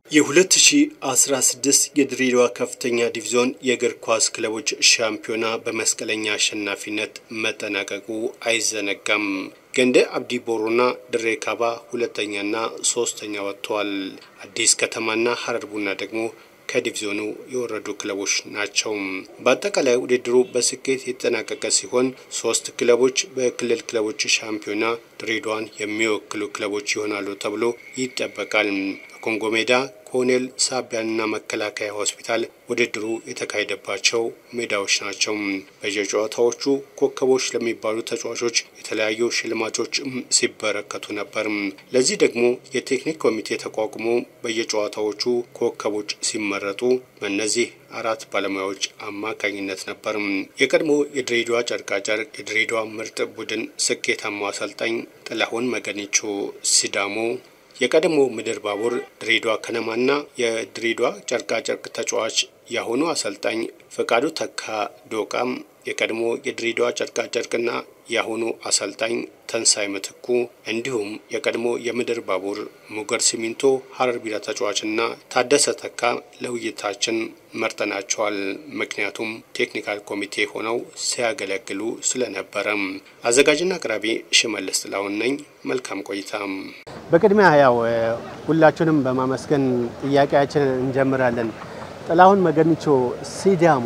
የ2016 የድሬዳዋ ከፍተኛ ዲቪዚዮን የእግር ኳስ ክለቦች ሻምፒዮና በመስቀለኛ አሸናፊነት መጠናቀቁ አይዘነጋም። ገንደ አብዲ ቦሩና ድሬ ካባ ሁለተኛና ሶስተኛ ወጥተዋል። አዲስ ከተማና ሀረር ቡና ደግሞ ከዲቪዚዮኑ የወረዱ ክለቦች ናቸው። በአጠቃላይ ውድድሩ በስኬት የተጠናቀቀ ሲሆን ሶስት ክለቦች በክልል ክለቦች ሻምፒዮና ድሬዳዋን የሚወክሉ ክለቦች ይሆናሉ ተብሎ ይጠበቃል። በኮንጎ ሜዳ ኮኔል ሳቢያንና መከላከያ ሆስፒታል ውድድሩ የተካሄደባቸው ሜዳዎች ናቸው። በየጨዋታዎቹ ኮከቦች ለሚባሉ ተጫዋቾች የተለያዩ ሽልማቶች ሲበረከቱ ነበር። ለዚህ ደግሞ የቴክኒክ ኮሚቴ ተቋቁሞ በየጨዋታዎቹ ኮከቦች ሲመረጡ በእነዚህ አራት ባለሙያዎች አማካኝነት ነበር። የቀድሞ የድሬዳዋ ጨርቃጨርቅ የድሬዳዋ ምርጥ ቡድን ስኬታማ አሰልጣኝ ጥላሁን መገኒቾ ሲዳሞ የቀድሞ ምድር ባቡር ድሬዳዋ ከነማና የድሬዳዋ ጨርቃጨርቅ ተጫዋች የአሁኑ አሰልጣኝ ፈቃዱ ተካ ዶቃም የቀድሞ የድሬዳዋ ጨርቃጨርቅና የአሁኑ አሰልጣኝ ተንሳይ ምትኩ እንዲሁም የቀድሞ የምድር ባቡር ሙገር ሲሚንቶ ሀረር ቢራ ተጫዋችና ታደሰ ተካ ለውይይታችን መርጠናቸዋል። ምክንያቱም ቴክኒካል ኮሚቴ ሆነው ሲያገለግሉ ስለነበረም። አዘጋጅና አቅራቢ ሽመልስ ጥላሁን ነኝ። መልካም ቆይታ። በቅድሚያ ያው ሁላችሁንም በማመስገን ጥያቄያችንን እንጀምራለን። ጥላሁን መገኒቾ ሲዳሞ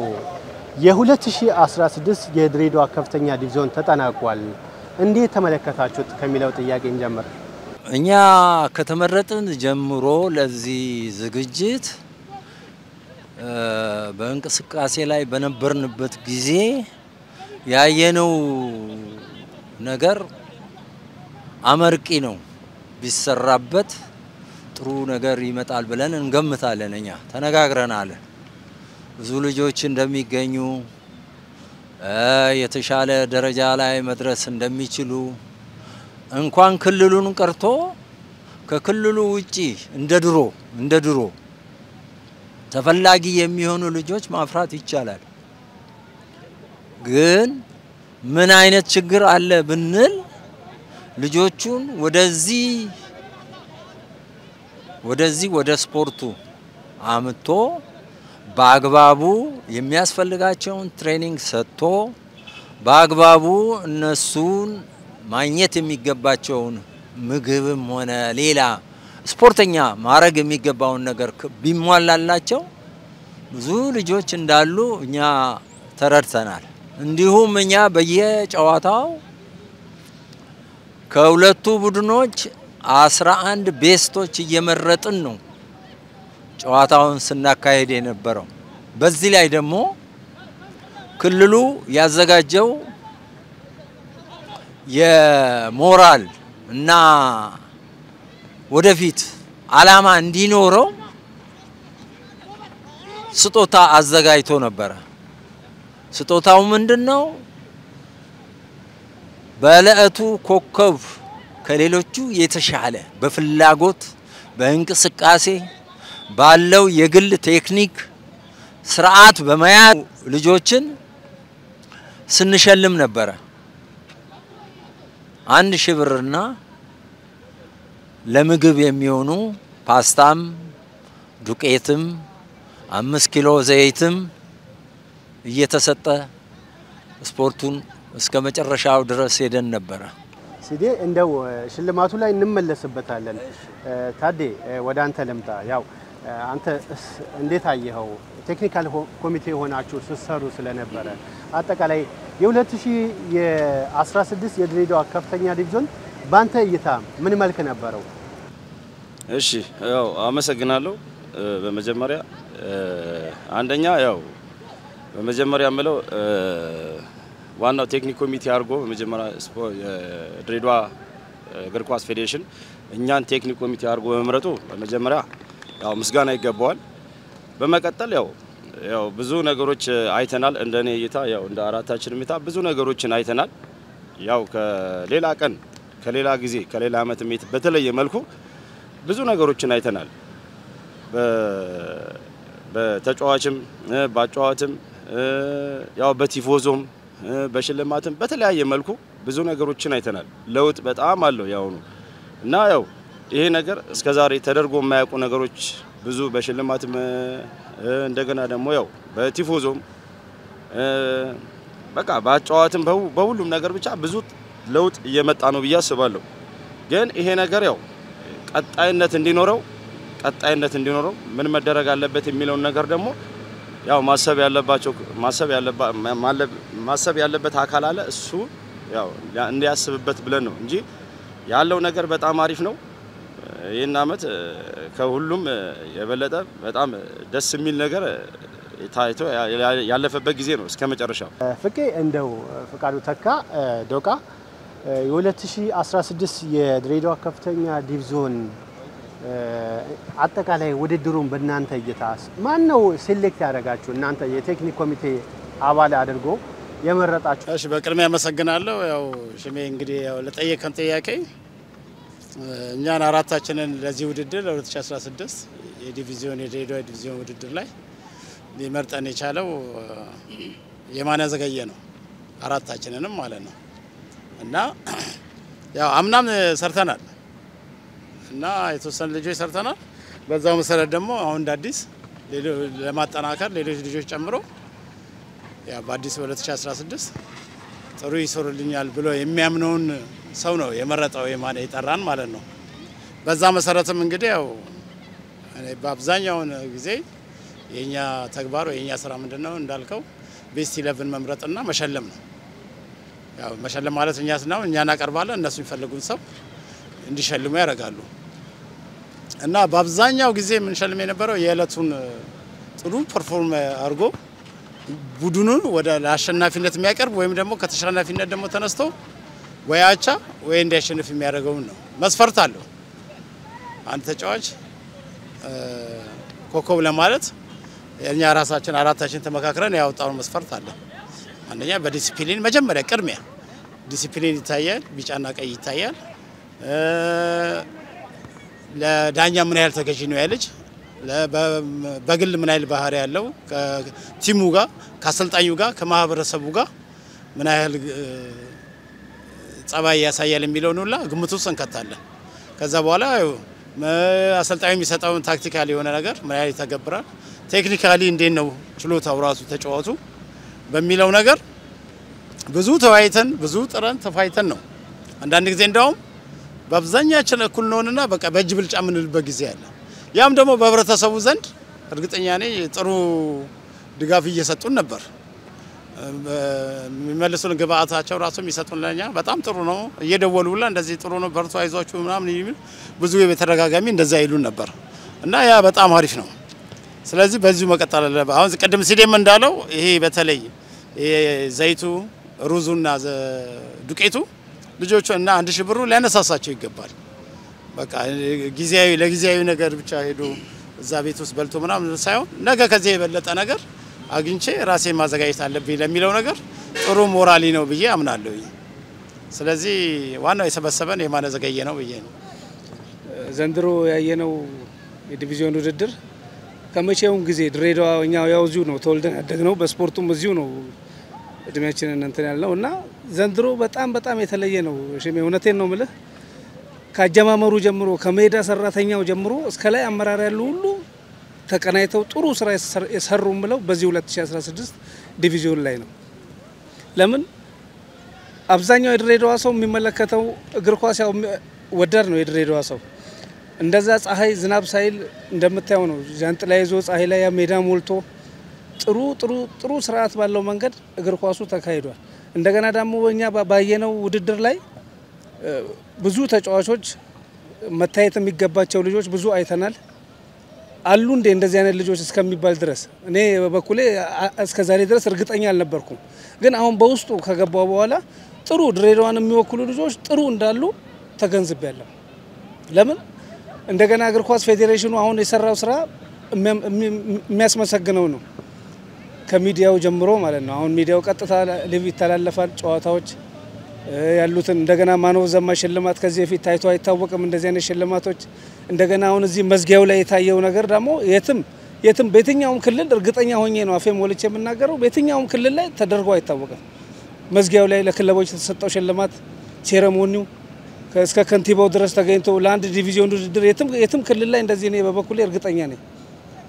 የ2016 የድሬዳዋ ከፍተኛ ዲቪዚዮን ተጠናቋል። እንዴት ተመለከታችሁት ከሚለው ጥያቄ እንጀምር። እኛ ከተመረጥን ጀምሮ ለዚህ ዝግጅት በእንቅስቃሴ ላይ በነበርንበት ጊዜ ያየነው ነገር አመርቂ ነው። ቢሰራበት ጥሩ ነገር ይመጣል ብለን እንገምታለን። እኛ ተነጋግረናል። ብዙ ልጆች እንደሚገኙ የተሻለ ደረጃ ላይ መድረስ እንደሚችሉ እንኳን ክልሉን ቀርቶ ከክልሉ ውጪ እንደ ድሮ እንደ ድሮ ተፈላጊ የሚሆኑ ልጆች ማፍራት ይቻላል። ግን ምን አይነት ችግር አለ ብንል ልጆቹን ወደዚህ ወደዚህ ወደ ስፖርቱ አምጥቶ በአግባቡ የሚያስፈልጋቸውን ትሬኒንግ ሰጥቶ በአግባቡ እነሱን ማግኘት የሚገባቸውን ምግብም ሆነ ሌላ ስፖርተኛ ማድረግ የሚገባውን ነገር ቢሟላላቸው ብዙ ልጆች እንዳሉ እኛ ተረድተናል። እንዲሁም እኛ በየጨዋታው ከሁለቱ ቡድኖች አስራ አንድ ቤስቶች እየመረጥን ነው ጨዋታውን ስናካሄድ የነበረው። በዚህ ላይ ደግሞ ክልሉ ያዘጋጀው የሞራል እና ወደፊት አላማ እንዲኖረው ስጦታ አዘጋጅቶ ነበረ። ስጦታው ምንድን ነው? በዕለቱ ኮከብ ከሌሎቹ የተሻለ በፍላጎት በእንቅስቃሴ ባለው የግል ቴክኒክ ስርዓት በመያዝ ልጆችን ስንሸልም ነበረ። አንድ ሺህ ብርና ለምግብ የሚሆኑ ፓስታም ዱቄትም አምስት ኪሎ ዘይትም እየተሰጠ ስፖርቱን እስከ መጨረሻው ድረስ ሄደን ነበረ። ሲዴ እንደው ሽልማቱ ላይ እንመለስበታለን። ታዴ ወደ አንተ ልምጣ። ያው አንተ እንዴት አየኸው? ቴክኒካል ኮሚቴ ሆናችሁ ስትሰሩ ስለነበረ አጠቃላይ የ2016 የድሬዳዋ ከፍተኛ ዲቪዥን በአንተ እይታ ምን መልክ ነበረው? እሺ ያው አመሰግናለሁ። በመጀመሪያ አንደኛ ያው በመጀመሪያ የምለው ዋናው ቴክኒክ ኮሚቴ አድርጎ በመጀመሪያ የድሬዳዋ እግር ኳስ ፌዴሬሽን እኛን ቴክኒክ ኮሚቴ አድርጎ በመምረጡ በመጀመሪያ ያው ምስጋና ይገባዋል። በመቀጠል ያው ያው ብዙ ነገሮች አይተናል። እንደኔ እይታ ያው እንደ አራታችን እይታ ብዙ ነገሮችን አይተናል። ያው ከሌላ ቀን ከሌላ ጊዜ ከሌላ ዓመት በተለየ መልኩ ብዙ ነገሮችን አይተናል። በተጫዋችም በአጫዋትም ያው በቲፎዞም በሽልማትም በተለያየ መልኩ ብዙ ነገሮችን አይተናል። ለውጥ በጣም አለው ያሁኑ እና ያው ይሄ ነገር እስከዛሬ ተደርጎ የማያውቁ ነገሮች ብዙ በሽልማትም እንደገና ደግሞ ያው በቲፎዞም በቃ በአጨዋወትም በሁሉም ነገር ብቻ ብዙ ለውጥ እየመጣ ነው ብዬ አስባለሁ። ግን ይሄ ነገር ያው ቀጣይነት እንዲኖረው ቀጣይነት እንዲኖረው ምን መደረግ አለበት የሚለውን ነገር ደግሞ ያው ማሰብ ያለባቸው ማሰብ ያለበት አካል አለ። እሱ ያው እንዲያስብበት ብለን ነው እንጂ ያለው ነገር በጣም አሪፍ ነው። ይህን አመት ከሁሉም የበለጠ በጣም ደስ የሚል ነገር ታይቶ ያለፈበት ጊዜ ነው እስከ መጨረሻው። ፍቄ እንደው ፍቃዱ ተካ ዶቃ የ2016 የድሬዳዋ ከፍተኛ ዲቪዞን አጠቃላይ ውድድሩን በእናንተ እይታ ማን ነው ሴሌክት ያደረጋችሁ? እናንተ የቴክኒክ ኮሚቴ አባል አድርጎ የመረጣችሁ? እሺ፣ በቅድሚያ አመሰግናለሁ። ያው ሽሜ እንግዲህ ያው ለጠየቀን ጥያቄ እኛን አራታችንን ለዚህ ውድድር ለ2016 የዲቪዚዮን የድሬዳዋ ዲቪዚዮን ውድድር ላይ ሊመርጠን የቻለው የማነ ዘገየ ነው። አራታችንንም ማለት ነው እና ያው አምናም ሰርተናል እና የተወሰኑ ልጆች ሰርተናል። በዛው መሰረት ደግሞ አሁን እንደ አዲስ ለማጠናከር ሌሎች ልጆች ጨምሮ ያ በአዲስ በ2016 ጥሩ ይሰሩልኛል ብሎ የሚያምነውን ሰው ነው የመረጠው የማነ የጠራን ማለት ነው። በዛ መሰረትም እንግዲህ ያው በአብዛኛውን ጊዜ የኛ ተግባር ወይ የኛ ስራ ምንድን ነው እንዳልከው ቤስት ኢለቭን መምረጥና መሸለም ነው። ያው መሸለም ማለት እኛ ስናው እኛ እናቀርባለን፣ እነሱ የሚፈልጉን ሰው እንዲሸልሙ ያደርጋሉ። እና በአብዛኛው ጊዜ የምንሸልም የነበረው የዕለቱን ጥሩ ፐርፎርም አድርጎ ቡድኑን ወደ ለአሸናፊነት የሚያቀርብ ወይም ደግሞ ከተሸናፊነት ደግሞ ተነስቶ ወይ አቻ ወይ እንዲያሸንፍ የሚያደርገውን ነው። መስፈርት አለው። አንድ ተጫዋች ኮከብ ለማለት እኛ ራሳችን አራታችን ተመካክረን ያወጣውን መስፈርት አለ። አንደኛ በዲሲፕሊን መጀመሪያ ቅድሚያ ዲሲፕሊን ይታያል፣ ቢጫና ቀይ ይታያል። ለዳኛ ምን ያህል ተገዢ ነው ያ ልጅ፣ በግል ምን ያህል ባህሪ ያለው ከቲሙ ጋር ከአሰልጣኙ ጋር ከማህበረሰቡ ጋር ምን ያህል ጸባይ ያሳያል የሚለውን ሁላ ግምት ውስጥ እንከታለን። ከዛ በኋላ አሰልጣኙ የሚሰጠውን ታክቲካሊ የሆነ ነገር ምን ያህል ይተገብራል፣ ቴክኒካሊ እንዴት ነው ችሎታው ራሱ ተጫዋቱ በሚለው ነገር ብዙ ተወያይተን ብዙ ጥረን ተፋይተን ነው። አንዳንድ ጊዜ እንደውም በአብዛኛችን እኩል ነውንና በቃ በእጅ ብልጫ የምንልበት ጊዜ አለ። ያም ደግሞ በህብረተሰቡ ዘንድ እርግጠኛ ነኝ ጥሩ ድጋፍ እየሰጡን ነበር። የሚመልሱን ግብአታቸው ራሱ የሚሰጡን ለኛ በጣም ጥሩ ነው። እየደወሉ ሁላ እንደዚህ ጥሩ ነው በርቱ፣ አይዟችሁ ምናምን የሚል ብዙ በተደጋጋሚ እንደዛ ይሉን ነበር እና ያ በጣም አሪፍ ነው። ስለዚህ በዚሁ መቀጠል አለበት። አሁን ቅድም ሲዴም እንዳለው ይሄ በተለይ ዘይቱ ሩዙና ዱቄቱ ልጆቹ እና አንድ ሺህ ብሩ ሊያነሳሳቸው ይገባል። በቃ ጊዜያዊ ለጊዜያዊ ነገር ብቻ ሄዶ እዛ ቤት ውስጥ በልቶ ምናምን ሳይሆን ነገ ከዚህ የበለጠ ነገር አግኝቼ ራሴ ማዘጋጀት አለብኝ ለሚለው ነገር ጥሩ ሞራሊ ነው ብዬ አምናለሁ። ስለዚህ ዋናው የሰበሰበን የማነ ዘገየ ነው ብዬ ነው። ዘንድሮ ያየነው የዲቪዚዮን ውድድር ከመቼውም ጊዜ ድሬዳዋ እኛ ያው እዚሁ ነው ተወልደን ያደግነው፣ በስፖርቱም እዚሁ ነው እድሜያችንን እንትን ያልነው እና ዘንድሮ በጣም በጣም የተለየ ነው። ሽሜ እውነቴን ነው ምልህ ከአጀማመሩ ጀምሮ ከሜዳ ሰራተኛው ጀምሮ እስከ ላይ አመራር ያሉ ሁሉ ተቀናይተው ጥሩ ስራ የሰሩ ምለው በዚህ 2016 ዲቪዚዮን ላይ ነው። ለምን አብዛኛው የድሬዳዋ ሰው የሚመለከተው እግር ኳስ ያው ወዳድ ነው የድሬዳዋ ሰው እንደዛ ፀሐይ ዝናብ ሳይል እንደምታየው ነው። ዣንጥላ ይዞ ፀሐይ ላይ ሜዳ ሞልቶ ጥሩ ጥሩ ጥሩ ስርዓት ባለው መንገድ እግር ኳሱ ተካሂዷል። እንደገና ደግሞ እኛ ባየነው ውድድር ላይ ብዙ ተጫዋቾች መታየት የሚገባቸው ልጆች ብዙ አይተናል። አሉ እንዴ እንደዚህ አይነት ልጆች እስከሚባል ድረስ እኔ በበኩሌ እስከ ዛሬ ድረስ እርግጠኛ አልነበርኩም። ግን አሁን በውስጡ ከገባው በኋላ ጥሩ ድሬዳዋን የሚወክሉ ልጆች ጥሩ እንዳሉ ተገንዝቤያለሁ። ለምን እንደገና እግር ኳስ ፌዴሬሽኑ አሁን የሰራው ስራ የሚያስመሰግነው ነው። ከሚዲያው ጀምሮ ማለት ነው። አሁን ሚዲያው ቀጥታ ሊቭ ይተላለፋል ጨዋታዎች ያሉትን እንደገና ማነው ዘማ ሽልማት ከዚህ በፊት ታይቶ አይታወቅም። እንደዚህ አይነት ሽልማቶች እንደገና አሁን እዚህ መዝጊያው ላይ የታየው ነገር ደግሞ የትም የትም በየትኛውም ክልል እርግጠኛ ሆኜ ነው አፌ ሞልቼ የምናገረው በየትኛውም ክልል ላይ ተደርጎ አይታወቅም። መዝጊያው ላይ ለክለቦች የተሰጠው ሽልማት ሴረሞኒው እስከ ከንቲባው ድረስ ተገኝቶ ለአንድ ዲቪዚዮን ውድድር የትም ክልል ላይ እንደዚህ እኔ በበኩሌ እርግጠኛ ነኝ።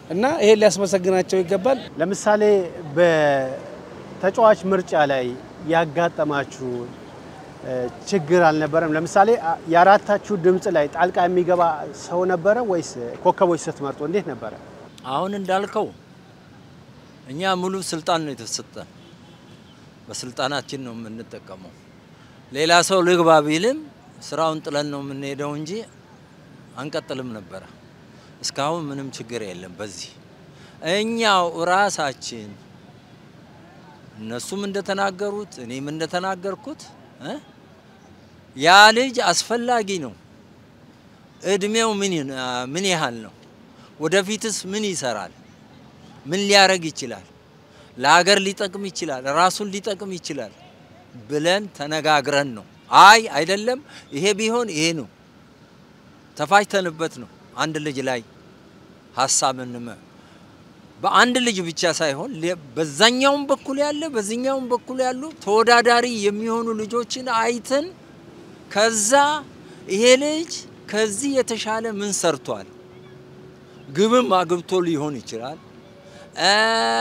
እና ይሄን ሊያስመሰግናቸው ይገባል። ለምሳሌ በተጫዋች ምርጫ ላይ ያጋጠማችሁ እ፣ ችግር አልነበረም? ለምሳሌ አ- የአራታችሁ ድምፅ ላይ ጣልቃ የሚገባ ሰው ነበረ ወይስ ኮከቦች ስትመርጡ እንዴት ነበረ? አሁን እንዳልከው እኛ ሙሉ ስልጣን ነው የተሰጠን። በስልጣናችን ነው የምንጠቀመው። ሌላ ሰው ልግባ ቢልም ስራውን ጥለን ነው የምንሄደው እንጂ አንቀጥልም ነበረ። እስካሁን ምንም ችግር የለም። በዚህ እኛው ራሳችን እነሱም እንደተናገሩት እኔም እንደተናገርኩት እ ያ ልጅ አስፈላጊ ነው። እድሜው ምን ይን- ምን ያህል ነው? ወደፊትስ ምን ይሰራል? ምን ሊያረግ ይችላል? ለሀገር ሊጠቅም ይችላል፣ ራሱን ሊጠቅም ይችላል ብለን ተነጋግረን ነው። አይ አይደለም፣ ይሄ ቢሆን ይሄ ነው ተፋጅተንበት ነው አንድ ልጅ ላይ ሀሳብ እንመ በአንድ ልጅ ብቻ ሳይሆን ለ- በዛኛውም በኩል ያለ በዚህኛውም በኩል ያሉ ተወዳዳሪ የሚሆኑ ልጆችን አይተን ከዛ ይሄ ልጅ ከዚህ የተሻለ ምን ሰርቷል፣ ግብም አግብቶ ሊሆን ይችላል። እ፣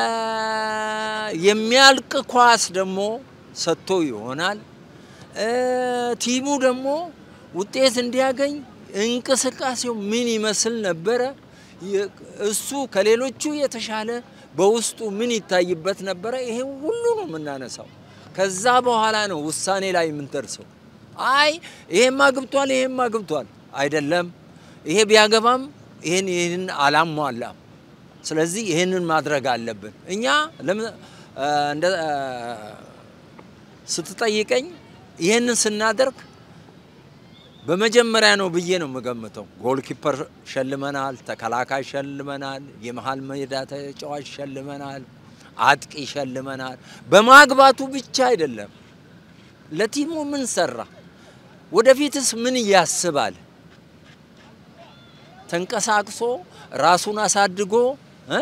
የሚያልቅ ኳስ ደግሞ ሰጥቶ ይሆናል። እ፣ ቲሙ ደግሞ ውጤት እንዲያገኝ እንቅስቃሴው ምን ይመስል ነበረ? የ- እሱ ከሌሎቹ የተሻለ በውስጡ ምን ይታይበት ነበረ? ይሄ ሁሉ ነው የምናነሳው። ከዛ በኋላ ነው ውሳኔ ላይ የምንደርሰው። አይ ይሄም አግብቷል፣ ይሄም አግብቷል አይደለም፣ ይሄ ቢያገባም ይሄን ይህን አላሟላም። ስለዚህ ይህንን ማድረግ አለብን። እኛ ለምን እ፣ እንደ እ፣ ስትጠይቀኝ ይህንን ስናደርግ በመጀመሪያ ነው ብዬ ነው የምገምተው። ጎልኪፐር ሸልመናል፣ ተከላካይ ሸልመናል፣ የመሀል ሜዳ ተጫዋች ሸልመናል፣ አጥቂ ሸልመናል። በማግባቱ ብቻ አይደለም፣ ለቲሙ ምን ሰራ፣ ወደፊትስ ምን ያስባል፣ ተንቀሳቅሶ ራሱን አሳድጎ እ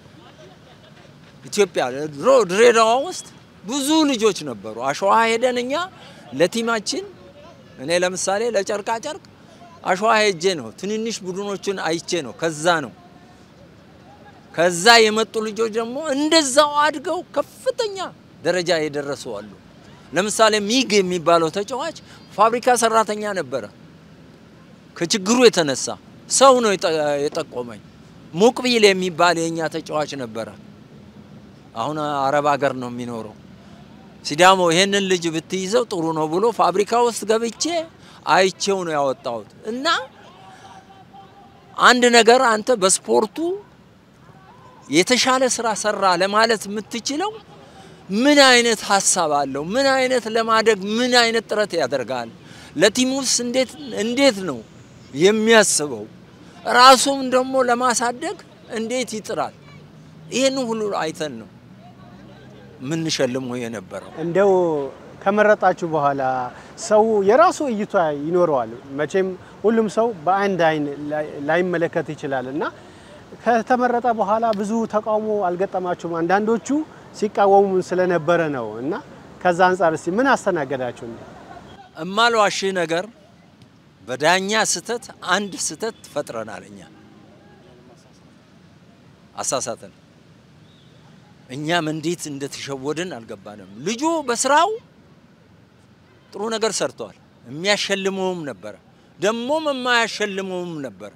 ኢትዮጵያ ድሮ ድሬዳዋ ውስጥ ብዙ ልጆች ነበሩ። አሸዋ ሄደን እኛ ለቲማችን እኔ ለምሳሌ ለጨርቃ ጨርቅ አሸዋ ሄጄ ነው ትንንሽ ቡድኖችን አይቼ ነው። ከዛ ነው ከዛ የመጡ ልጆች ደግሞ እንደዛው አድገው ከፍተኛ ደረጃ የደረሱ አሉ። ለምሳሌ ሚግ የሚባለው ተጫዋች ፋብሪካ ሰራተኛ ነበረ። ከችግሩ የተነሳ ሰው ነው የጠ- የጠቆመኝ። ሙቅቢል የሚባል የእኛ ተጫዋች ነበረ። አሁን አረብ ሀገር ነው የሚኖረው። ሲዳሞ ይሄንን ልጅ ብትይዘው ጥሩ ነው ብሎ ፋብሪካ ውስጥ ገብቼ አይቼው ነው ያወጣሁት። እና አንድ ነገር አንተ በስፖርቱ የተሻለ ስራ ሰራ ለማለት የምትችለው ምን አይነት ሀሳብ አለው? ምን አይነት ለማደግ ምን አይነት ጥረት ያደርጋል? ለቲሙስ እንዴት እንዴት ነው የሚያስበው? ራሱም ደግሞ ለማሳደግ እንዴት ይጥራል? ይህን ሁሉ አይተን ነው የምንሸልመው የነበረው። እንደው ከመረጣችሁ በኋላ ሰው የራሱ እይታ ይኖረዋል። መቼም ሁሉም ሰው በአንድ አይን ላይ- ላይመለከት ይችላል እና ከተመረጠ በኋላ ብዙ ተቃውሞ አልገጠማችሁም? አንዳንዶቹ ሲቃወሙ ስለነበረ ነው እና ከዛ አንጻር እስቲ ምን አስተናገዳችሁ? እማልዋሽህ ነገር በዳኛ ስህተት አንድ ስህተት ፈጥረናል። እኛ አሳሳትን። እኛም እንዴት እንደተሸወድን አልገባንም። ልጁ በስራው ጥሩ ነገር ሰርተዋል። የሚያሸልመውም ነበረ፣ ደግሞም የማያሸልመውም ነበረ።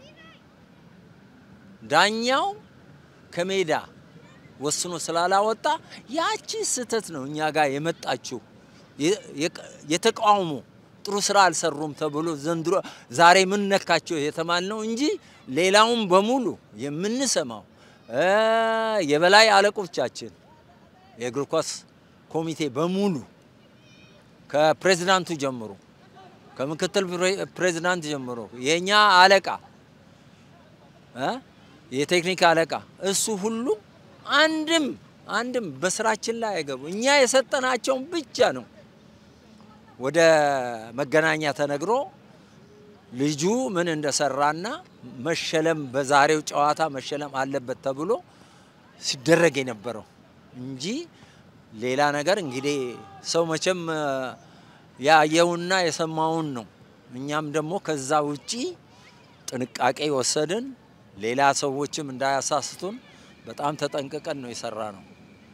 ዳኛው ከሜዳ ወስኖ ስላላወጣ ያቺ ስህተት ነው እኛ ጋር የመጣችው የ- የቀ- የተቃውሞ ጥሩ ስራ አልሰሩም ተብሎ ዘንድሮ ዛሬ ምን ነካቸው የተባልነው እንጂ ሌላውን በሙሉ የምንሰማው እ የበላይ አለቆቻችን የእግር ኳስ ኮሚቴ በሙሉ ከፕሬዝዳንቱ ጀምሮ ከምክትል ፕሬ- ፕሬዝዳንት ጀምሮ የእኛ አለቃ እ የቴክኒክ አለቃ እሱ ሁሉ አንድም አንድም በስራችን ላይ አይገቡ። እኛ የሰጠናቸውን ብቻ ነው ወደ መገናኛ ተነግሮ ልጁ ምን እንደሰራና መሸለም በዛሬው ጨዋታ መሸለም አለበት ተብሎ ሲደረግ የነበረው እንጂ ሌላ ነገር እንግዲህ ሰው መቼም እ፣ ያየውና የሰማውን ነው። እኛም ደግሞ ከዛ ውጪ ጥንቃቄ ወሰድን። ሌላ ሰዎችም እንዳያሳስቱን በጣም ተጠንቅቀን ነው የሰራ ነው።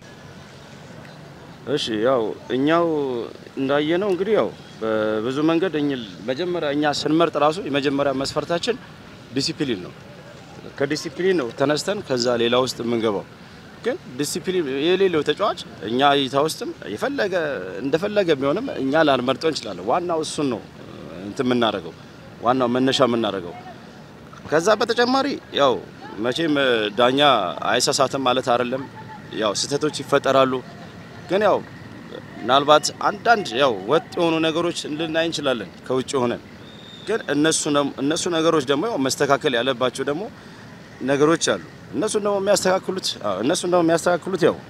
እሺ ያው እኛው እንዳየነው እንግዲህ ያው በብዙ መንገድ መጀመሪያ እኛ ስንመርጥ ራሱ የመጀመሪያ መስፈርታችን ዲሲፕሊን ነው። ከዲሲፕሊን ነው ተነስተን ከዛ ሌላ ውስጥ የምንገባው። ግን ዲሲፕሊን የሌለው ተጫዋች እኛ እይታ ውስጥም የፈለገ እንደፈለገ ቢሆንም እኛ ላንመርጠው እንችላለን። ዋናው እሱን ነው እንትን የምናደርገው፣ ዋናው መነሻ የምናደርገው። ከዛ በተጨማሪ ያው መቼም ዳኛ አይሳሳትም ማለት አይደለም። ያው ስህተቶች ይፈጠራሉ። ግን ያው ምናልባት አንዳንድ ያው ወጥ የሆኑ ነገሮች ልናይ እንችላለን ከውጭ ሆነን። ግን እነሱ እነሱ ነገሮች ደግሞ ያው መስተካከል ያለባቸው ደግሞ ነገሮች አሉ። እነሱን ደግሞ የሚያስተካክሉት እነሱን ደግሞ የሚያስተካክሉት ያው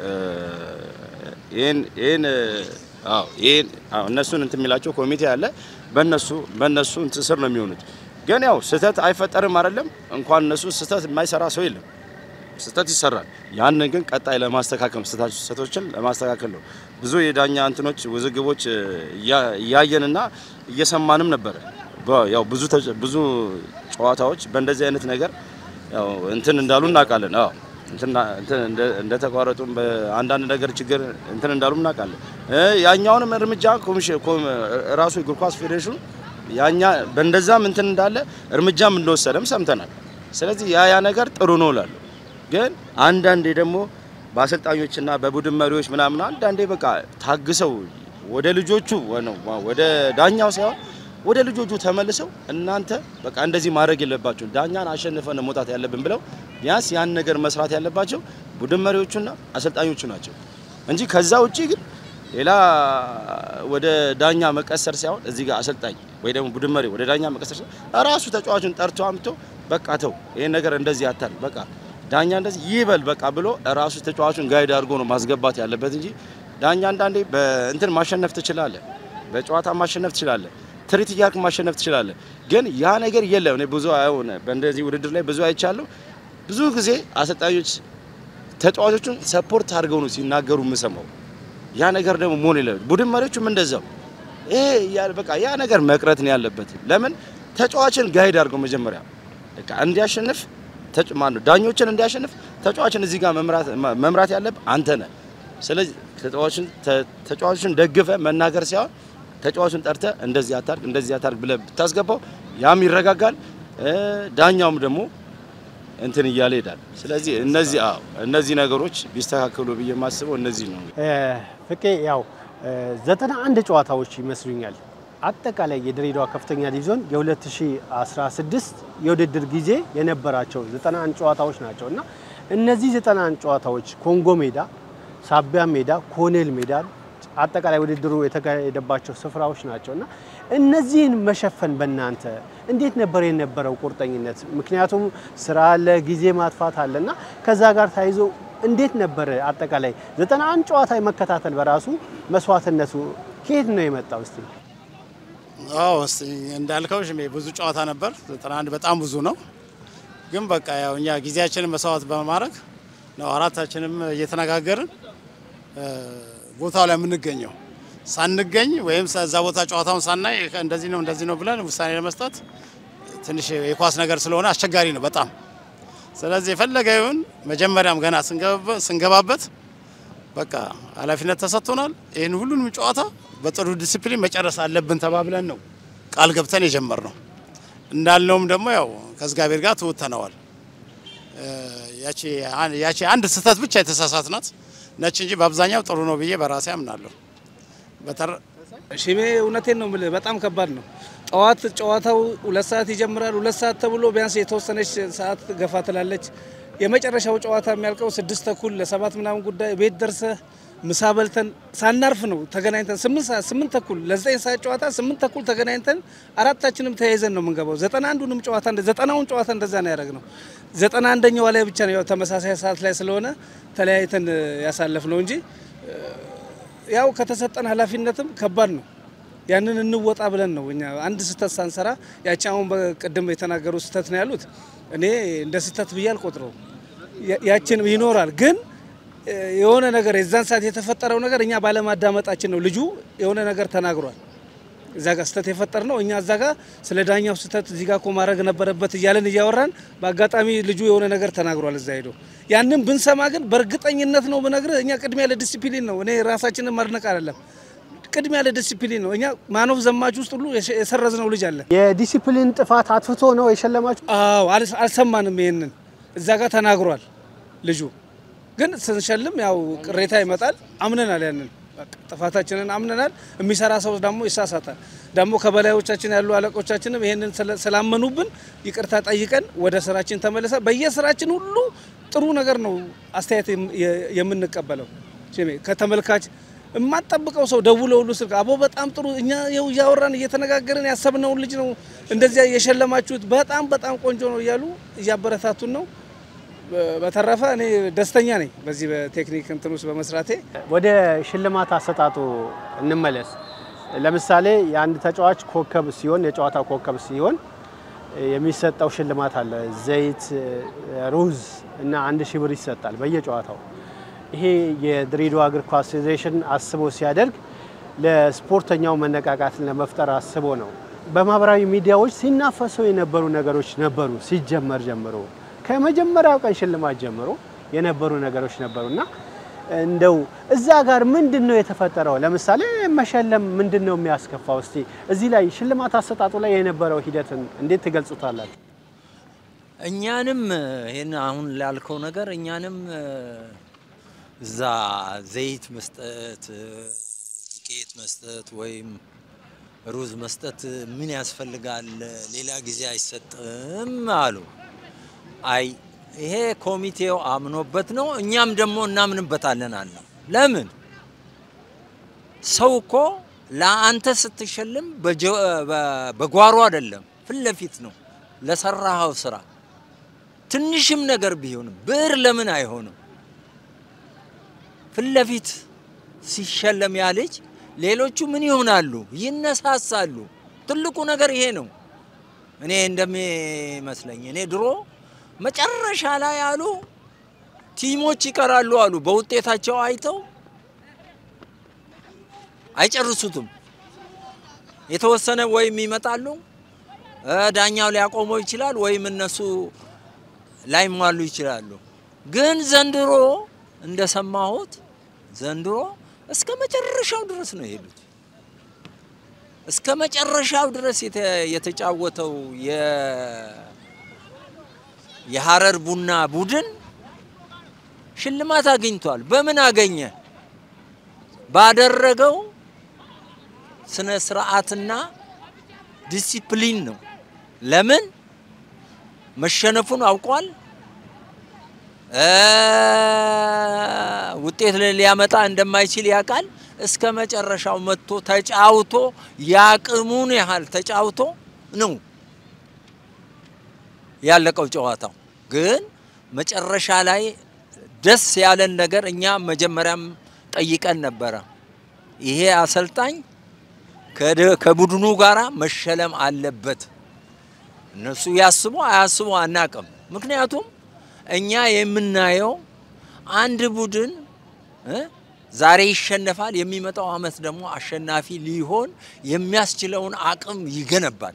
ይሄን ይሄን አዎ ይሄን አዎ እነሱን እንትን የሚላቸው ኮሚቴ አለ። በእነሱ በእነሱ እንትን ስር ነው የሚሆኑት። ግን ያው ስህተት አይፈጠርም አይደለም። እንኳን እነሱ ስህተት የማይሰራ ሰው የለም። ስህተት ይሰራል። ያንን ግን ቀጣይ ለማስተካከል ነው፣ ስህተቶችን ለማስተካከል ነው። ብዙ የዳኛ እንትኖች ውዝግቦች እያየንና እየሰማንም ነበረ። ያው ብዙ ብዙ ጨዋታዎች በእንደዚህ አይነት ነገር ያው እንትን እንዳሉ እናውቃለን። አዎ እንትን እንደተቋረጡም በአንዳንድ ነገር ችግር እንትን እንዳሉ እናውቃለን። ያኛውንም እርምጃ ኮሚሽን ራሱ እግር ኳስ ፌዴሬሽኑ ያኛ በእንደዛም እንትን እንዳለ እርምጃም እንደወሰደም ሰምተናል። ስለዚህ ያ ያ ነገር ጥሩ ነው እላለሁ። ግን አንዳንዴ ደግሞ በአሰልጣኞችና በቡድን መሪዎች ምናምን አንዳንዴ በቃ ታግሰው ወደ ልጆቹ ወደ ዳኛው ሳይሆን ወደ ልጆቹ ተመልሰው እናንተ በቃ እንደዚህ ማድረግ የለባቸው ዳኛን አሸንፈን መውጣት ያለብን ብለው ቢያንስ ያን ነገር መስራት ያለባቸው ቡድን መሪዎቹና አሰልጣኞቹ ናቸው እንጂ ከዛ ውጪ ግን ሌላ ወደ ዳኛ መቀሰር ሳይሆን እዚህ ጋር አሰልጣኝ ወይ ደግሞ ቡድን መሪ ወደ ዳኛ መቀሰር ሳይሆን ራሱ ተጫዋቹን ጠርቶ አምቶ በቃ ተው ይሄን ነገር እንደዚህ አታል በቃ ዳኛ እንደዚህ ይበል በቃ ብሎ ራሱ ተጫዋቹን ጋይድ አድርጎ ነው ማስገባት ያለበት እንጂ ዳኛ አንዳንዴ በእንትን ማሸነፍ ትችላለህ፣ በጨዋታ ማሸነፍ ትችላለህ፣ ትርኢት እያልክ ማሸነፍ ትችላለህ። ግን ያ ነገር የለም። እኔ ብዙ አይሆን በእንደዚህ ውድድር ላይ ብዙ አይቻለሁ። ብዙ ጊዜ አሰልጣኞች ተጫዋቾቹን ሰፖርት አድርገው ነው ሲናገሩ የምሰማው። ያ ነገር ደግሞ መሆን የለበት። ቡድን መሪዎቹም እንደዛው ይሄ በቃ ያ ነገር መቅረት ነው ያለበት። ለምን ተጫዋችን ጋይድ አድርገው መጀመሪያ በቃ እንዲያሸንፍ ማነው ዳኞችን እንዲያሸንፍ ተጫዋችን እዚህ ጋር መምራት ያለብህ አንተ ነህ። ስለዚህ ተጫዋችን ተጫዋችን ደግፈ መናገር ሳይሆን ተጫዋቹን ጠርተ እንደዚህ አታርግ እንደዚህ አታርግ ብለህ ብታስገባው ያም ይረጋጋል፣ ዳኛውም ደግሞ እንትን እያለ ይሄዳል። ስለዚህ እነዚህ አዎ እነዚህ ነገሮች ቢስተካከሉ ብዬ የማስበው እነዚህ ነው። ፍቄ ያው ዘጠና አንድ ጨዋታዎች ይመስሉኛል አጠቃላይ የድሬዳዋ ከፍተኛ ዲቪዞን የ2016 የውድድር ጊዜ የነበራቸው 91 ጨዋታዎች ናቸው እና እነዚህ 91 ጨዋታዎች ኮንጎ ሜዳ፣ ሳቢያ ሜዳ፣ ኮኔል ሜዳ አጠቃላይ ውድድሩ የተካሄደባቸው ስፍራዎች ናቸው እና እነዚህን መሸፈን በእናንተ እንዴት ነበር የነበረው ቁርጠኝነት? ምክንያቱም ስራ አለ፣ ጊዜ ማጥፋት አለ እና ከዛ ጋር ተያይዞ እንዴት ነበር አጠቃላይ 91 ጨዋታ መከታተል በራሱ መስዋዕትነቱ ከየት ነው የመጣው? እስቲ አዎ እንዳልከው ሽሜ ብዙ ጨዋታ ነበር። 91 በጣም ብዙ ነው። ግን በቃ ያው እኛ ጊዜያችንን መስዋዕት በማድረግ ነው አራታችንም እየተነጋገርን ቦታው ላይ የምንገኘው። ሳንገኝ ወይም እዛ ቦታ ጨዋታውን ሳናይ እንደዚህ ነው እንደዚህ ነው ብለን ውሳኔ ለመስጠት ትንሽ የኳስ ነገር ስለሆነ አስቸጋሪ ነው በጣም። ስለዚህ የፈለገ ይሁን መጀመሪያም ገና ስንገባበት በቃ ኃላፊነት ተሰጥቶናል። ይህን ሁሉንም ጨዋታ በጥሩ ዲሲፕሊን መጨረስ አለብን ተባብለን ነው ቃል ገብተን የጀመርነው። እንዳልነውም ደግሞ ያው ከእግዚአብሔር ጋር ትውተነዋል። ያቺ አንድ ስህተት ብቻ የተሳሳት ናት ነች እንጂ በአብዛኛው ጥሩ ነው ብዬ በራሴ አምናለሁ። ሽሜ እውነቴን ነው የምልህ፣ በጣም ከባድ ነው። ጠዋት ጨዋታው ሁለት ሰዓት ይጀምራል። ሁለት ሰዓት ተብሎ ቢያንስ የተወሰነች ሰዓት ገፋ ትላለች። የመጨረሻው ጨዋታ የሚያልቀው ስድስት ተኩል ለሰባት ምናምን ጉዳይ ቤት ደርሰህ ምሳ በልተን ሳናርፍ ነው ተገናኝተን ስምንት ሰዓት ስምንት ተኩል ለዘጠኝ ሰዓት ጨዋታ ስምንት ተኩል ተገናኝተን አራታችንም ተያይዘን ነው የምንገባው። ዘጠና አንዱንም ጨዋታ ዘጠናውን ጨዋታ እንደዛ ነው ያደረግነው። ዘጠና አንደኛዋ ላይ ብቻ ነው ያው ተመሳሳይ ሰዓት ላይ ስለሆነ ተለያይተን ያሳለፍ ነው እንጂ ያው ከተሰጠን ኃላፊነትም ከባድ ነው። ያንን እንወጣ ብለን ነው እኛ አንድ ስህተት ሳንሰራ ያቺ አሁን በቅድም የተናገሩ ስህተት ነው ያሉት እኔ እንደ ስህተት ብዬ አልቆጥረው። ያችን ይኖራል ግን የሆነ ነገር የዛን ሰዓት የተፈጠረው ነገር እኛ ባለማዳመጣችን ነው። ልጁ የሆነ ነገር ተናግሯል። እዛ ጋር ስህተት የፈጠር ነው እኛ እዛ ጋር ስለ ዳኛው ስህተት እዚህ ጋር እኮ ማድረግ ነበረበት እያለን እያወራን በአጋጣሚ ልጁ የሆነ ነገር ተናግሯል እዛ ሄዶ ያንን ብንሰማ ግን በእርግጠኝነት ነው ብነግርህ እኛ ቅድሚያ ለዲሲፕሊን ነው እኔ ራሳችንን ማድነቅ አይደለም ቅድሚያ ለዲሲፕሊን ነው እኛ ማኖፍ ዘማች ውስጥ ሁሉ የሰረዝነው ልጅ አለ የዲሲፕሊን ጥፋት አጥፍቶ ነው የሸለማችሁ? አዎ አልስ- አልሰማንም ይሄንን እዛ ጋር ተናግሯል ልጁ ግን ስንሸልም ያው ቅሬታ ይመጣል አምነናል ያንን በቃ ጥፋታችንን አምነናል የሚሰራ ሰው ደግሞ ይሳሳታል ደግሞ ከበላዮቻችን ያሉ አለቆቻችንም ይሄንን ስለ- ስላመኑብን ይቅርታ ጠይቀን ወደ ስራችን ተመልሰ በየስራችን ሁሉ ጥሩ ነገር ነው አስተያየት የም- የ- የምንቀበለው ሽሜ ከተመልካች የማጠብቀው ሰው ደውሎ ሁሉ ስልክ አቦ በጣም ጥሩ እኛ ይኸው እያወራን እየተነጋገርን ያሰብነውን ልጅ ነው እንደዚያ የሸለማችሁት በጣም በጣም ቆንጆ ነው እያሉ እያበረታቱን ነው። በ- በተረፈ እኔ ደስተኛ ነኝ በዚህ በቴክኒክ እንትን ውስጥ በመስራቴ። ወደ ሽልማት አሰጣጡ እንመለስ። ለምሳሌ የአንድ ተጫዋች ኮከብ ሲሆን የጨዋታ ኮከብ ሲሆን የሚሰጠው ሽልማት አለ። ዘይት፣ ሩዝ እና አንድ ሺህ ብር ይሰጣል በየጨዋታው። ይሄ የድሬዳዋ እግር ኳስ ፌዴሬሽን አስቦ ሲያደርግ ለስፖርተኛው መነቃቃትን ለመፍጠር አስቦ ነው። በማህበራዊ ሚዲያዎች ሲናፈሱ የነበሩ ነገሮች ነበሩ። ሲጀመር ጀምሮ ከመጀመሪያው ቀን ሽልማት ጀምሮ የነበሩ ነገሮች ነበሩ እና እንደው እዛ ጋር ምንድን ነው የተፈጠረው? ለምሳሌ መሸለም ምንድን ነው የሚያስከፋው? እስቲ እዚህ ላይ ሽልማት አሰጣጡ ላይ የነበረው ሂደትን እንዴት ትገልጹታላችሁ? እኛንም ይህን አሁን ላልከው ነገር እኛንም እዛ ዘይት መስጠት፣ ዱቄት መስጠት ወይም ሩዝ መስጠት ምን ያስፈልጋል? ሌላ ጊዜ አይሰጥም አሉ። አይ ይሄ ኮሚቴው አምኖበት ነው፣ እኛም ደግሞ እናምንበታለን አለ። ለምን ሰው እኮ ለአንተ ስትሸልም በጀ- በ- በጓሮ አይደለም፣ ፊት ለፊት ነው ለሰራኸው ስራ ትንሽም ነገር ቢሆንም ብር ለምን አይሆንም? ፊት ለፊት ሲሸለም ያ ልጅ ሌሎቹ ምን ይሆናሉ? ይነሳሳሉ። ትልቁ ነገር ይሄ ነው። እኔ እንደሚመስለኝ እኔ ድሮ መጨረሻ ላይ አሉ ቲሞች ይቀራሉ አሉ በውጤታቸው አይተው አይጨርሱትም። የተወሰነ ወይም ይመጣሉ እ ዳኛው ሊያቆመው ይችላል ወይም እነሱ ላይሟሉ ይችላሉ። ግን ዘንድሮ እንደሰማሁት ዘንድሮ እስከ መጨረሻው ድረስ ነው የሄዱት። እስከ መጨረሻው ድረስ የተ- የተጫወተው የ- የሀረር ቡና ቡድን ሽልማት አግኝቷል። በምን አገኘ? ባደረገው ስነ ስርዓትና ዲሲፕሊን ነው። ለምን መሸነፉን አውቋል። እ ውጤት ሊያመጣ እንደማይችል ያውቃል። እስከ መጨረሻው መጥቶ ተጫውቶ ያቅሙን ያህል ተጫውቶ ነው ያለቀው ጨዋታው። ግን መጨረሻ ላይ ደስ ያለን ነገር እኛ መጀመሪያም ጠይቀን ነበረ። ይሄ አሰልጣኝ ከደ- ከቡድኑ ጋራ መሸለም አለበት። እነሱ ያስቡ አያስቡ አናቅም። ምክንያቱም እኛ የምናየው አንድ ቡድን እ ዛሬ ይሸነፋል፣ የሚመጣው አመት ደግሞ አሸናፊ ሊሆን የሚያስችለውን አቅም ይገነባል።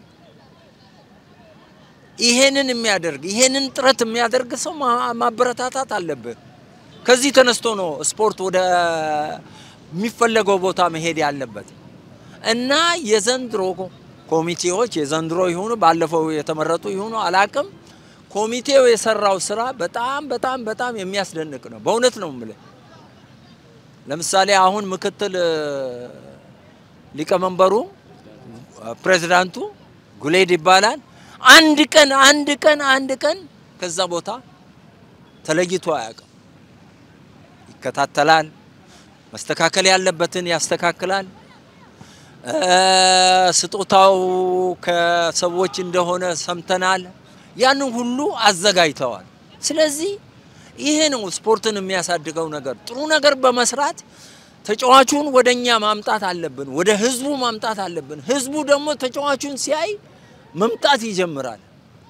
ይሄንን የሚያደርግ ይሄንን ጥረት የሚያደርግ ሰው ማ- ማበረታታት አለብህ። ከዚህ ተነስቶ ነው ስፖርት ወደ የሚፈለገው ቦታ መሄድ ያለበት እና የዘንድሮ ኮሚቴዎች የዘንድሮ ይሁኑ ባለፈው የተመረጡ ይሁኑ አላቅም፣ ኮሚቴው የሰራው ስራ በጣም በጣም በጣም የሚያስደንቅ ነው። በእውነት ነው የምልህ። ለምሳሌ አሁን ምክትል እ፣ ሊቀመንበሩ እ፣ ፕሬዚዳንቱ ጉሌድ ይባላል። አንድ ቀን አንድ ቀን አንድ ቀን ከዛ ቦታ ተለይቶ አያውቅም። ይከታተላል፣ መስተካከል ያለበትን ያስተካክላል። እ፣ ስጦታው ከሰዎች እንደሆነ ሰምተናል። ያንን ሁሉ አዘጋጅተዋል። ስለዚህ ይሄ ነው ስፖርትን የሚያሳድገው ነገር። ጥሩ ነገር በመስራት ተጫዋቹን ወደ እኛ ማምጣት አለብን፣ ወደ ህዝቡ ማምጣት አለብን። ህዝቡ ደግሞ ተጫዋቹን ሲያይ መምጣት ይጀምራል።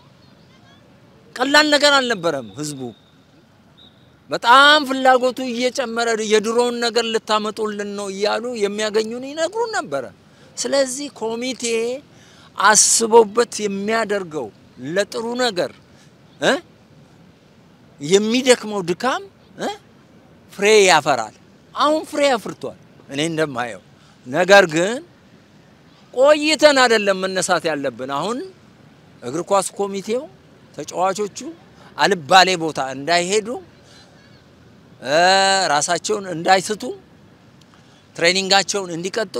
ቀላል ነገር አልነበረም። ህዝቡ በጣም ፍላጎቱ እየጨመረ የድሮውን ነገር ልታመጡልን ነው እያሉ የሚያገኙን ይነግሩን ነበረ። ስለዚህ ኮሚቴ አስቦበት የሚያደርገው ለጥሩ ነገር እ የሚደክመው ድካም እ ፍሬ ያፈራል። አሁን ፍሬ አፍርቷል እኔ እንደማየው። ነገር ግን ቆይተን አይደለም መነሳት ያለብን። አሁን እግር ኳስ ኮሚቴው ተጫዋቾቹ አልባሌ ቦታ እንዳይሄዱ እ ራሳቸውን እንዳይስቱ ትሬኒንጋቸውን እንዲቀጥሉ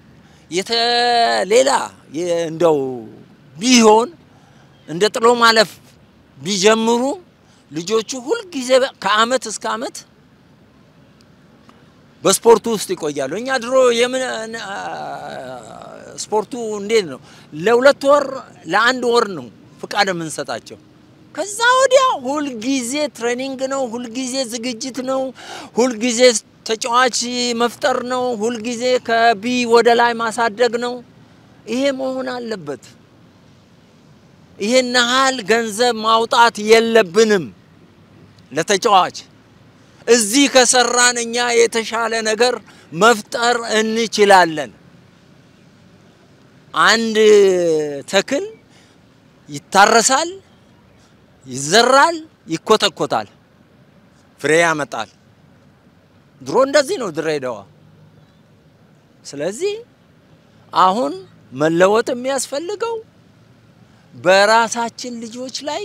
የተሌላ እንደው ቢሆን እንደ ጥሎ ማለፍ ቢጀምሩ ልጆቹ ሁልጊዜ ከአመት እስከ አመት በስፖርቱ ውስጥ ይቆያሉ። እኛ ድሮ የምን ስፖርቱ እንዴት ነው? ለሁለት ወር ለአንድ ወር ነው ፍቃድ የምንሰጣቸው። ከዛ ወዲያ ሁልጊዜ ትሬኒንግ ነው፣ ሁልጊዜ ዝግጅት ነው፣ ሁልጊዜ ተጫዋች መፍጠር ነው፣ ሁልጊዜ ከቢ ወደ ላይ ማሳደግ ነው። ይሄ መሆን አለበት። ይሄን ያህል ገንዘብ ማውጣት የለብንም ለተጫዋች። እዚህ ከሰራን እኛ የተሻለ ነገር መፍጠር እንችላለን። አንድ ተክል ይታረሳል፣ ይዘራል፣ ይኮተኮታል፣ ፍሬ ያመጣል። ድሮ እንደዚህ ነው ድሬዳዋ። ስለዚህ አሁን መለወጥ የሚያስፈልገው በራሳችን ልጆች ላይ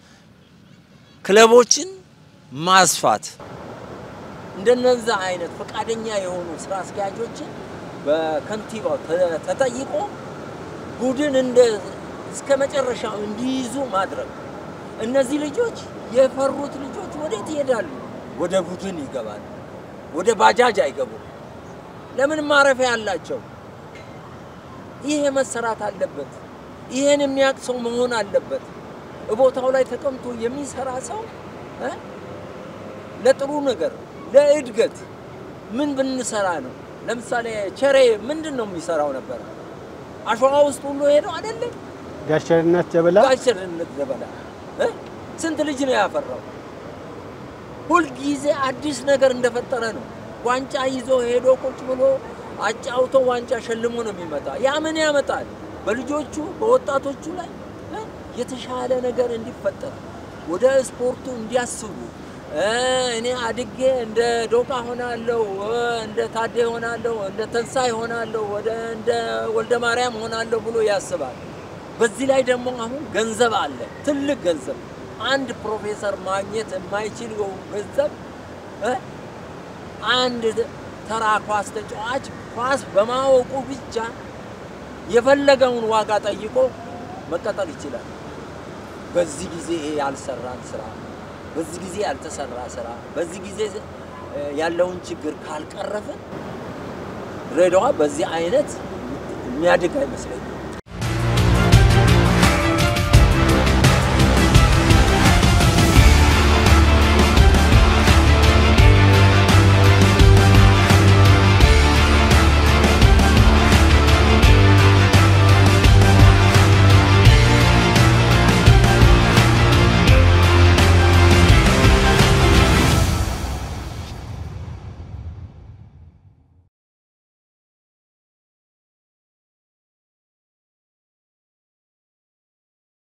ክለቦችን ማስፋት እንደነዛ አይነት ፈቃደኛ የሆኑ ስራ አስኪያጆችን በከንቲባው ተጠይቆ ቡድን እንደ እስከ መጨረሻው እንዲይዙ ማድረግ። እነዚህ ልጆች የፈሩት ልጆች ወዴት ይሄዳሉ? ወደ ቡድን ይገባሉ። ወደ ባጃጅ አይገቡም። ለምን ማረፊያ አላቸው? ይሄ መሰራት አለበት። ይሄን የሚያውቅ ሰው መሆን አለበት። ቦታው ላይ ተቀምጦ የሚሰራ ሰው እ ለጥሩ ነገር ለእድገት ምን ብንሰራ ነው? ለምሳሌ ቸሬ ምንድን ነው የሚሰራው ነበር? አሸዋ ውስጥ ሁሉ ሄደው አይደለም ጋሸርነት ጀበላ ጋሸርነት ዘበላ እ ስንት ልጅ ነው ያፈራው? ሁልጊዜ አዲስ ነገር እንደፈጠረ ነው። ዋንጫ ይዞ ሄዶ ቁጭ ብሎ አጫውቶ ዋንጫ ሸልሞ ነው የሚመጣ። ያ ምን ያመጣል? በልጆቹ በወጣቶቹ ላይ እ የተሻለ ነገር እንዲፈጠር ወደ ስፖርቱ እንዲያስቡ እኔ አድጌ እንደ ዶቃ ሆናለሁ፣ እንደ ታዴ ሆናለሁ፣ እንደ ተንሳይ ሆናለሁ፣ ወደ እንደ ወልደ ማርያም ሆናለሁ ብሎ ያስባል። በዚህ ላይ ደግሞ አሁን ገንዘብ አለ፣ ትልቅ ገንዘብ። አንድ ፕሮፌሰር ማግኘት የማይችለው ገንዘብ እ አንድ ተራ ኳስ ተጫዋች ኳስ በማወቁ ብቻ የፈለገውን ዋጋ ጠይቆ መቀጠል ይችላል። በዚህ ጊዜ ይሄ ያልሰራን ስራ በዚህ ጊዜ ያልተሰራ ስራ በዚህ ጊዜ ያለውን ችግር ካልቀረፍን ድሬዳዋ በዚህ አይነት የሚያድግ አይመስለኝም።